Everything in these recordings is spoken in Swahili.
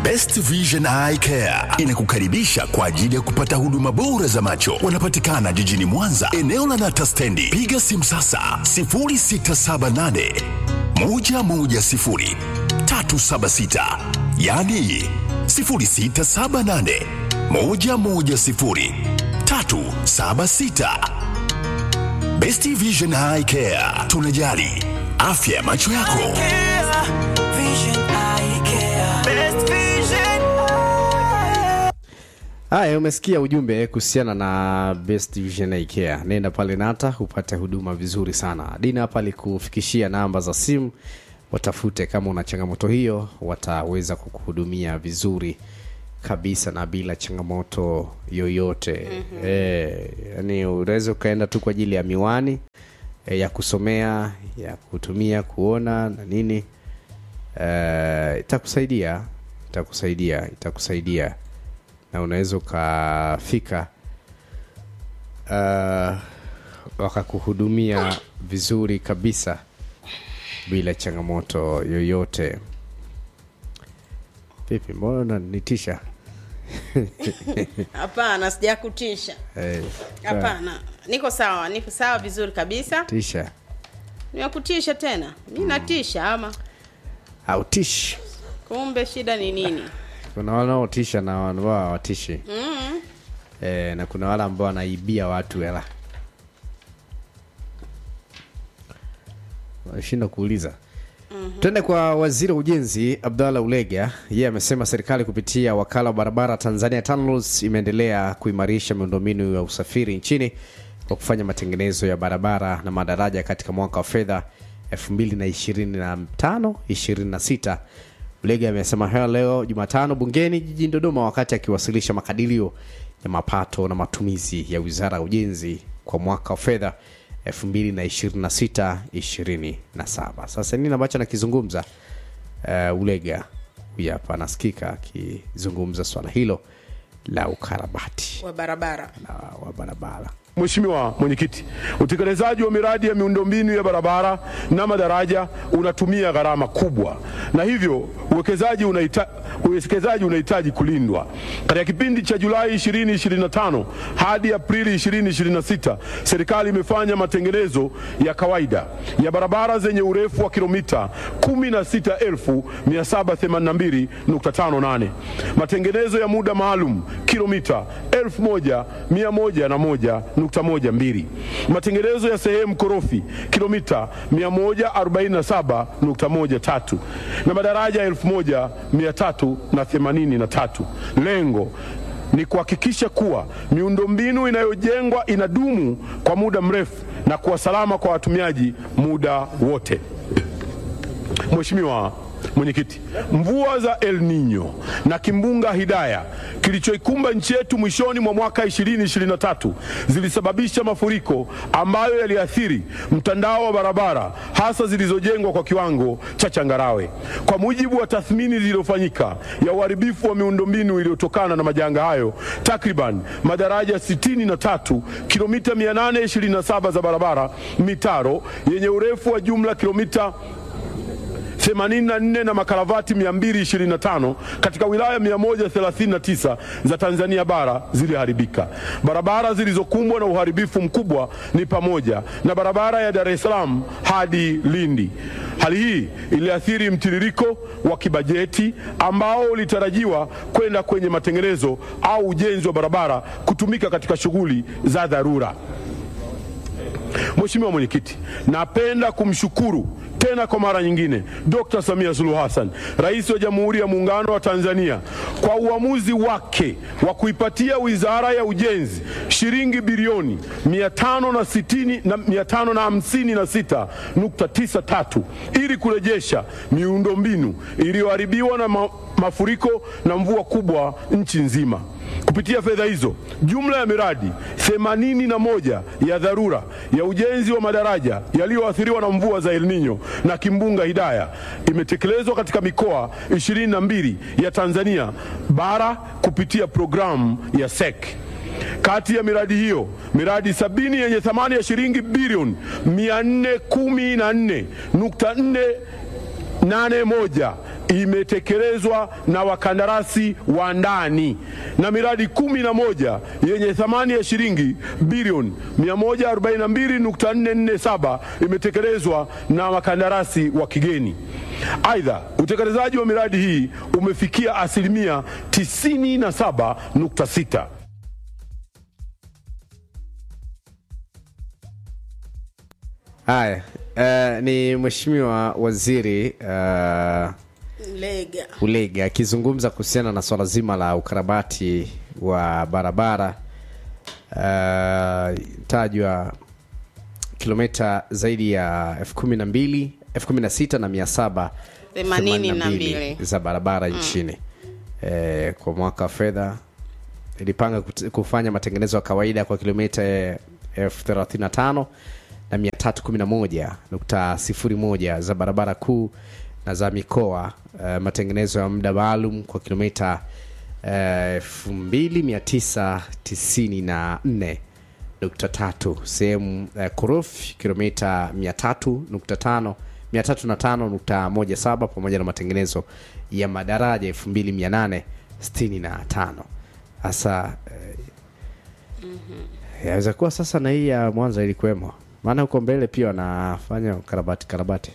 Best Vision Eye Care inakukaribisha kwa ajili ya kupata huduma bora za macho. Wanapatikana jijini Mwanza, eneo la Nata Stendi. Piga simu sasa 0678 110 376, yaani 0678 110 376. Best Vision Eye Care, tunajali afya ya macho yako. Haya, umesikia ujumbe kuhusiana na Best Vision Eye Care. Nenda pale Nata upate huduma vizuri sana. Dina hapa alikufikishia namba za simu, watafute kama una changamoto hiyo, wataweza kukuhudumia vizuri kabisa na bila changamoto yoyote. mm-hmm. E, yani unaweza ukaenda tu kwa ajili ya miwani e, ya kusomea ya kutumia kuona na nini e, itakusaidia itakusaidia itakusaidia na unaweza ukafika uh, wakakuhudumia vizuri kabisa bila changamoto yoyote vipi mbona unanitisha Hapana, sijakutisha. Eh, Hapana, niko sawa, niko sawa vizuri kabisa. tisha Nimekutisha tena? Mi natisha ama? autishi Kumbe shida ni nini? kuna wanaotisha na ambao hawatishi mm. e, na kuna wale ambao wanaibia watu hela wanashinda kuuliza mm-hmm. twende kwa waziri wa ujenzi abdallah ulega yeye amesema serikali kupitia wakala wa barabara tanzania TANROADS imeendelea kuimarisha miundombinu ya usafiri nchini kwa kufanya matengenezo ya barabara na madaraja katika mwaka wa fedha 2025-26 Ulega amesema hayo leo Jumatano bungeni jijini Dodoma wakati akiwasilisha makadirio ya mapato na matumizi ya Wizara ya Ujenzi kwa mwaka wa fedha 2026-27. Sasa nini ambacho anakizungumza uh, Ulega huyu hapa anasikika akizungumza swala hilo la ukarabati Wa barabara. na wa barabara. Mheshimiwa Mwenyekiti, utekelezaji wa miradi ya miundombinu ya barabara na madaraja unatumia gharama kubwa, na hivyo uwekezaji unaita, uwekezaji unahitaji kulindwa. Katika kipindi cha Julai 2025 hadi Aprili 2026, serikali imefanya matengenezo ya kawaida ya barabara zenye urefu wa kilomita 16782.58, matengenezo ya muda maalum kilomita 1101.12, matengenezo ya sehemu korofi kilomita 147.13 na madaraja 1383. Lengo ni kuhakikisha kuwa miundombinu inayojengwa inadumu kwa muda mrefu na kuwa salama kwa watumiaji muda wote. Mheshimiwa Mwenyekiti, mvua za El Nino na kimbunga Hidaya kilichoikumba nchi yetu mwishoni mwa mwaka 2023 zilisababisha mafuriko ambayo yaliathiri mtandao wa barabara hasa zilizojengwa kwa kiwango cha changarawe. Kwa mujibu wa tathmini zilizofanyika ya uharibifu wa miundombinu iliyotokana na majanga hayo, takriban madaraja 63, kilomita 827 za barabara, mitaro yenye urefu wa jumla kilomita 84 na makaravati 225 katika wilaya 139 za Tanzania bara ziliharibika. Barabara zilizokumbwa na uharibifu mkubwa ni pamoja na barabara ya Dar es Salaam hadi Lindi. Hali hii iliathiri mtiririko wa kibajeti ambao ulitarajiwa kwenda kwenye matengenezo au ujenzi wa barabara kutumika katika shughuli za dharura. Mheshimiwa Mwenyekiti, napenda kumshukuru tena kwa mara nyingine Dr. Samia Suluhu Hassan, Rais wa Jamhuri ya Muungano wa Tanzania kwa uamuzi wake wa kuipatia Wizara ya Ujenzi shilingi bilioni 560 na 556.93 ili kurejesha miundombinu iliyoharibiwa na ma, mafuriko na mvua kubwa nchi nzima. Kupitia fedha hizo, jumla ya miradi 81 ya dharura ya ujenzi wa madaraja yaliyoathiriwa na mvua za El Nino na kimbunga Hidaya imetekelezwa katika mikoa 22 ya Tanzania bara kupitia programu ya SEC. Kati ya miradi hiyo, miradi sabini yenye thamani ya shilingi bilioni 414.481 imetekelezwa na wakandarasi wa ndani na miradi kumi na moja yenye thamani ya shilingi bilioni 142.447 imetekelezwa na wakandarasi wa kigeni. Aidha, utekelezaji wa miradi hii umefikia asilimia 97.6. Haya, uh, ni mheshimiwa waziri uh, Lega. Ulega akizungumza kuhusiana na swala zima la ukarabati wa barabara uh, tajwa kilomita zaidi ya elfu kumi na mbili elfu kumi na sita na mia saba Themanini na themanini mbili. za barabara nchini eh, kwa mwaka wa fedha ilipanga kut- kufanya matengenezo ya kawaida kwa kilomita elfu thelathini na tano na mia tatu kumi na moja nukta sifuri moja za barabara kuu na za mikoa uh, matengenezo ya muda maalum kwa kilomita elfu mbili mia tisa tisini na nne nukta tatu sehemu uh, korofi kilomita mia tatu nukta tano mia tatu na tano nukta moja saba pamoja na matengenezo ya madaraja elfu mbili mia nane sitini na tano hasa eh, yaweza kuwa sasa na hii ya mwanza ilikuwemo maana huko mbele pia wanafanya karabati karabati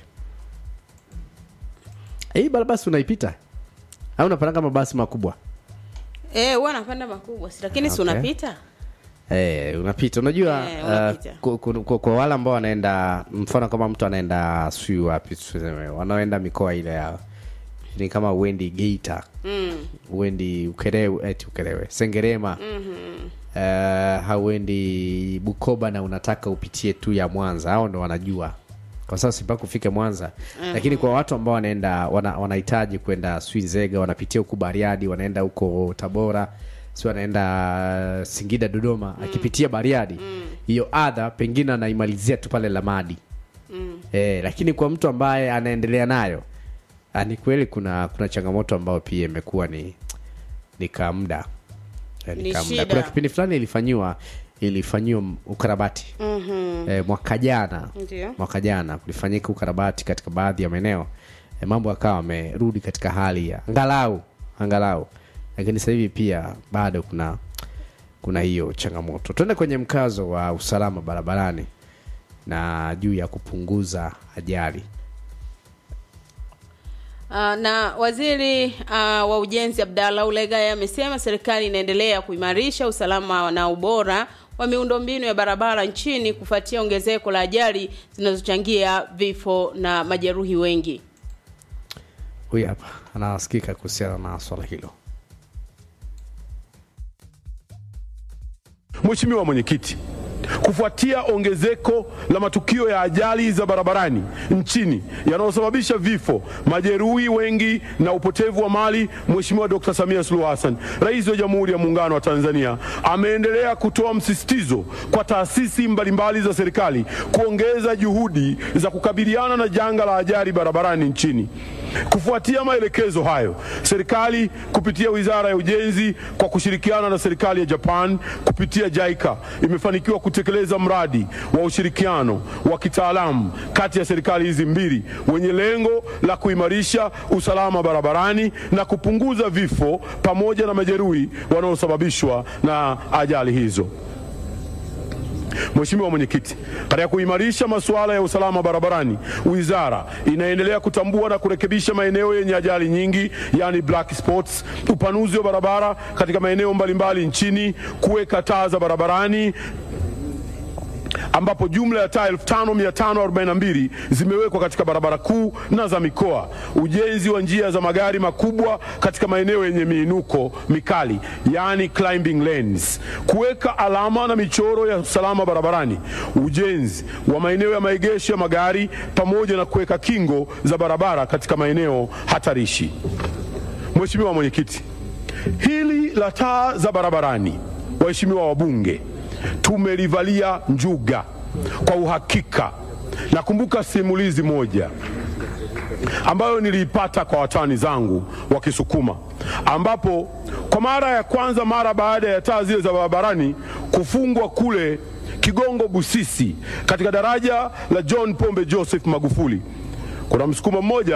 hii barabara si unaipita au unapanda mabasi makubwa Eh, huwa napanda makubwa si lakini si Okay. unapita? Eh, unapita unajua Eh, uh, unapita. kwa, kwa, kwa, kwa wale ambao wanaenda mfano kama mtu anaenda sijui wapi tuseme wanaoenda mikoa ile ya ni kama uendi geita mm. uendi ukelewe eti ukelewe sengerema mm-hmm. uh, hauendi bukoba na unataka upitie tu ya mwanza hao ndo wanajua kwa sasa mpaka ufike mwanza mm-hmm. lakini kwa watu ambao wanaenda wana, wanahitaji kwenda sui zega wanapitia huku bariadi wanaenda huko tabora si wanaenda singida dodoma mm. akipitia bariadi hiyo mm. adha pengine anaimalizia tu pale lamadi mm. eh, lakini kwa mtu ambaye anaendelea nayo ah, ni kweli kuna kuna changamoto ambayo pia imekuwa ni ni kamda eh, Ni ni kamda shida. kuna kipindi fulani ilifanyiwa ilifanyiwa ukarabati Mhm. eh, mwaka jana Ndio. mwaka jana kulifanyika ukarabati katika baadhi ya maeneo eh, mambo akawa amerudi katika hali ya angalau angalau lakini sasa hivi pia bado kuna kuna hiyo changamoto tuende kwenye mkazo wa usalama barabarani na juu ya kupunguza ajali Uh, na waziri uh, wa ujenzi Abdallah Ulega amesema serikali inaendelea kuimarisha usalama na ubora wa miundombinu ya barabara nchini kufuatia ongezeko la ajali zinazochangia vifo na majeruhi wengi. huyu hapa anasikika kuhusiana na swala hilo Mheshimiwa Mwenyekiti, kufuatia ongezeko la matukio ya ajali za barabarani nchini yanayosababisha vifo, majeruhi wengi na upotevu wa mali, Mheshimiwa Dkt. Samia Suluhu Hassan, Rais wa Jamhuri ya Muungano wa Tanzania, ameendelea kutoa msisitizo kwa taasisi mbalimbali za serikali kuongeza juhudi za kukabiliana na janga la ajali barabarani nchini. Kufuatia maelekezo hayo, serikali kupitia Wizara ya Ujenzi kwa kushirikiana na serikali ya Japan kupitia JICA imefanikiwa kutekeleza mradi wa ushirikiano wa kitaalamu kati ya serikali hizi mbili wenye lengo la kuimarisha usalama barabarani na kupunguza vifo pamoja na majeruhi wanaosababishwa na ajali hizo. Mheshimiwa Mwenyekiti, katika kuimarisha masuala ya usalama barabarani, wizara inaendelea kutambua na kurekebisha maeneo yenye ajali nyingi, yani black spots, upanuzi wa barabara katika maeneo mbalimbali nchini, kuweka taa za barabarani ambapo jumla ya taa 5542 zimewekwa katika barabara kuu na za mikoa, ujenzi wa njia za magari makubwa katika maeneo yenye miinuko mikali, yani climbing lanes, kuweka alama na michoro ya usalama barabarani, ujenzi wa maeneo ya maegesho ya magari pamoja na kuweka kingo za barabara katika maeneo hatarishi. Mheshimiwa Mwenyekiti, hili la taa za barabarani, waheshimiwa wabunge, tumelivalia njuga kwa uhakika. Nakumbuka simulizi moja ambayo niliipata kwa watani zangu wa Kisukuma, ambapo kwa mara ya kwanza mara baada ya taa zile za barabarani kufungwa kule Kigongo Busisi, katika daraja la John Pombe Joseph Magufuli, kuna msukuma mmoja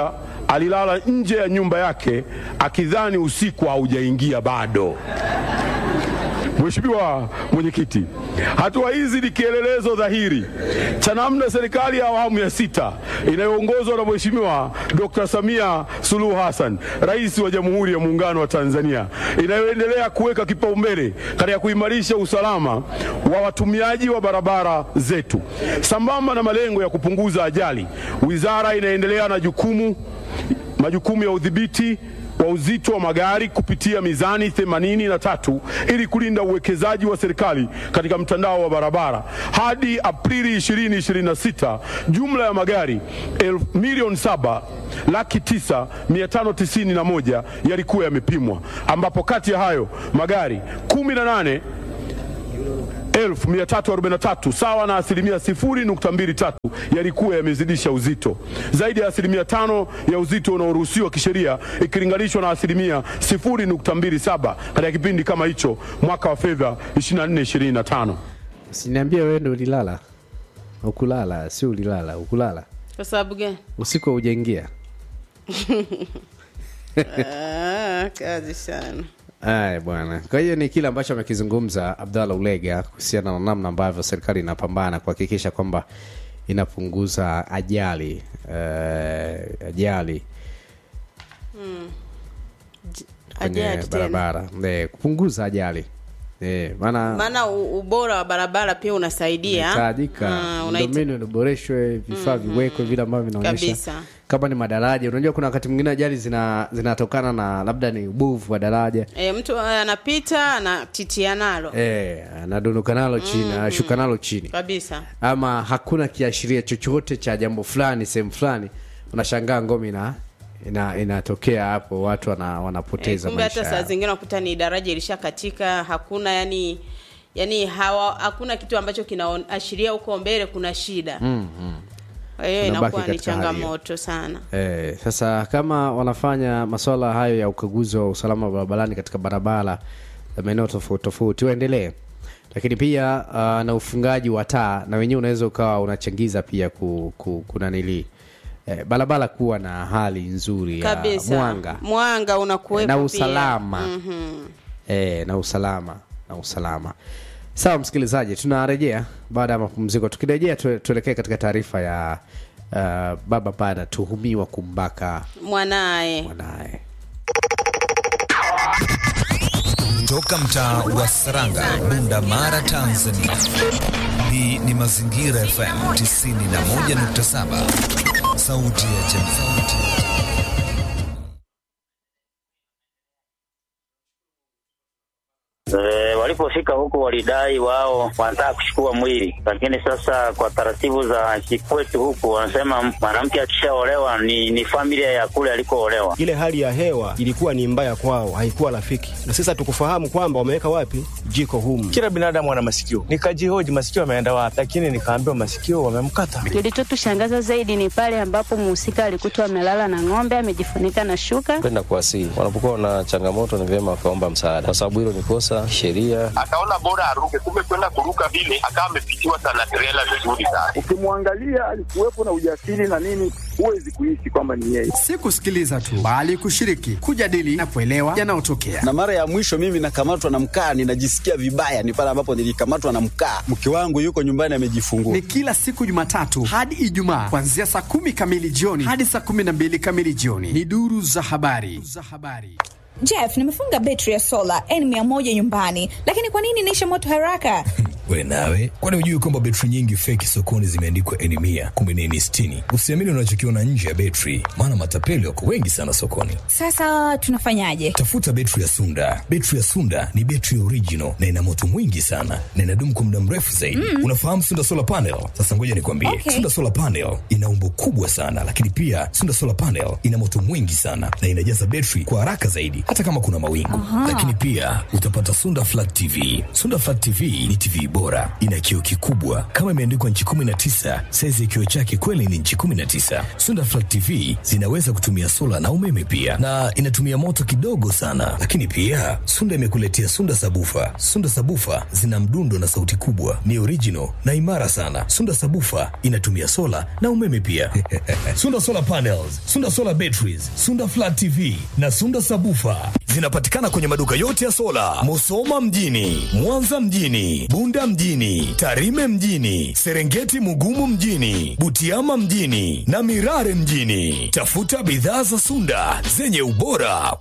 alilala nje ya nyumba yake akidhani usiku haujaingia bado. Mheshimiwa Mwenyekiti, hatua hizi ni kielelezo dhahiri cha namna serikali ya awamu ya sita inayoongozwa na Mheshimiwa Dr. Samia Suluhu Hassan, Rais wa Jamhuri ya Muungano wa Tanzania, inayoendelea kuweka kipaumbele katika kuimarisha usalama wa watumiaji wa barabara zetu. Sambamba na malengo ya kupunguza ajali, wizara inaendelea na jukumu majukumu ya udhibiti wa uzito wa magari kupitia mizani 83 ili kulinda uwekezaji wa serikali katika mtandao wa barabara. Hadi Aprili 2026 jumla ya magari elfu- milioni saba laki tisa mia tano tisini na moja yalikuwa yamepimwa, ambapo kati ya hayo magari 18 1343 sawa na asilimia 0.23 yalikuwa yamezidisha uzito zaidi ya asilimia tano ya uzito unaoruhusiwa kisheria ikilinganishwa na asilimia 0.27 katika kipindi kama hicho mwaka wa fedha 24-25. Usiniambie wewe ndo ulilala. Ukulala, si ulilala, ukulala. Kwa sababu gani? Usiku haujaingia. Ah, kazi sana. Aya bwana. Kwa hiyo ni kile ambacho amekizungumza Abdallah Ulega kuhusiana na namna ambavyo serikali inapambana kuhakikisha kwamba inapunguza ajali eh, ajali kwenye Ajali tena. barabara eh, kupunguza ajali eh, maana Maana u- ubora wa barabara pia unasaidia. inahitajika Ah, unaita- miundombinu iboreshwe, vifaa viwekwe vile ambavyo vinaonyesha Kabisa. kama ni madaraja. Unajua kuna wakati mwingine ajali zina zinatokana na labda ni ubovu wa daraja E, mtu anapita anatitia nalo eh, anadonoka nalo chini, anashuka nalo chini kabisa. ama hakuna kiashiria chochote cha jambo fulani sehemu fulani, unashangaa ngome ina ina- inatokea hapo, watu wana, E, wanapoteza kumbe maisha hata saa yao. zingine unakuta ni daraja ilishakatika, hakuna yani yani hawa, hakuna kitu ambacho kinaashiria huko mbele kuna shida. Kwa hiyo Tunabaki inakuwa ni katika hali hiyo. changamoto sana. Eh, sasa kama wanafanya masuala hayo ya ukaguzi wa usalama wa barabarani katika barabara za maeneo tofauti tofauti waendelee, lakini pia uh, na ufungaji wa taa na wenyewe unaweza ukawa unachangiza pia ku, ku, kunanili eh, barabara kuwa na hali nzuri ya Kabisa. mwanga Mwanga unakuwepo na pia. usalama eh, na usalama na usalama. Sawa msikilizaji, tunarejea baada ya mapumziko. Tukirejea tue- tuelekee katika taarifa ya uh, baba ambaye anatuhumiwa kumbaka Mwanaye. mwanaye. Toka mtaa wa Saranga, Bunda Mara, Tanzania. Hii ni Mazingira FM 91.7, sauti ya jamii. E, walipofika huku walidai wao wanataka kuchukua mwili, lakini sasa kwa taratibu za kikwetu huku wanasema mwanamke akishaolewa ni, ni familia ya kule alikoolewa. ile hali ya hewa ilikuwa ni mbaya kwao, haikuwa rafiki, na sisi hatukufahamu kwamba wameweka wapi jiko humu. Kila binadamu ana masikio. Nikajihoji masikio yameenda wapi, lakini nikaambiwa masikio wamemkata. Kilichotushangaza zaidi ni pale ambapo mhusika alikutwa amelala na ng'ombe amejifunika na shuka. kwenda kuwasihi. Wanapokuwa na changamoto, ni vyema wakaomba msaada, kwa sababu hilo ni kosa sheria. akaona bora aruke, kumbe kwenda kuruka vile akawa amepitiwa sana trela vizuri sana. Ukimwangalia alikuwepo na ujasiri na nini, huwezi kuishi kwamba ni yeye. si kusikiliza tu bali kushiriki, kujadili na kuelewa yanayotokea. na mara ya mwisho mimi nakamatwa na mkaa, ninajisikia vibaya, ni pale ambapo nilikamatwa na mkaa. Mke wangu yuko nyumbani amejifungua. Ni kila siku Jumatatu hadi Ijumaa kuanzia saa kumi kamili jioni hadi saa kumi na mbili kamili jioni. Ni duru za habari za habari. Jeff, nimefunga betri ya sola N100 nyumbani, lakini kwa nini inaisha moto haraka? We nawe, kwani hujui kwamba betri nyingi feki sokoni zimeandikwa eni mia kumbe ni eni sitini? Usiamini unachokiona nje ya betri, maana matapeli wako wengi sana sokoni. Sasa tunafanyaje? Tafuta betri ya Sunda. Betri ya Sunda ni betri original na ina moto mwingi sana na inadumu kwa muda mrefu zaidi. Mm. Unafahamu Sunda solar panel? Sasa ngoja nikwambie, Okay. Sunda solar panel ina umbo kubwa sana, lakini pia Sunda solar panel ina moto mwingi sana na inajaza betri kwa haraka zaidi, hata kama kuna mawingu. Aha. Lakini pia utapata Sunda flat TV. Sunda flat TV ni TV bora, ina kioo kikubwa kama imeandikwa nchi 19. Saizi ya kioo chake kweli ni nchi 19. Sunda Flat TV zinaweza kutumia sola na umeme pia, na inatumia moto kidogo sana. Lakini pia Sunda imekuletea Sunda Sabufa. Sunda Sabufa zina mdundo na sauti kubwa, ni original na imara sana. Sunda Sabufa inatumia sola na umeme pia. Sunda Solar Panels, Sunda Solar Batteries, Sunda Flat TV na Sunda Sabufa zinapatikana kwenye maduka yote ya sola, Musoma mjini, Mwanza mjini, Bunda mjini, Tarime mjini, Serengeti Mugumu mjini, Butiama mjini na Mirare mjini. Tafuta bidhaa za Sunda zenye ubora